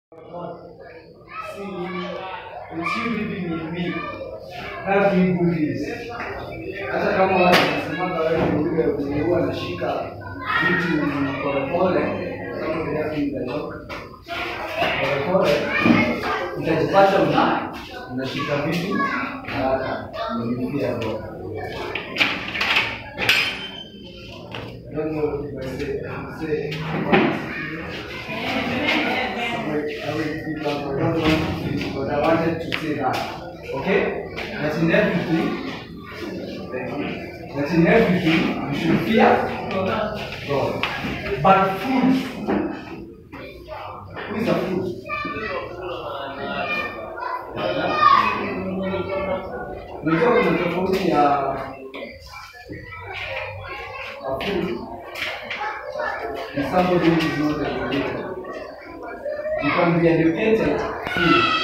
See, it's you living with me. That's doing good deeds. Hata kama wanasemanga wewe ni yule mwenye huwa anashika vitu polepole, kama vile yako inatoka polepole, utajipata una unashika vitu haraka, unalipia roho. I don't know if I say, say, I will keep up. I don't want to finish, but I wanted to say that. Okay? That in everything, that in everything you should fear God. But food, who is a food? Unajua kuna tofauti ya a food and somebody who is not educated. You can be educated food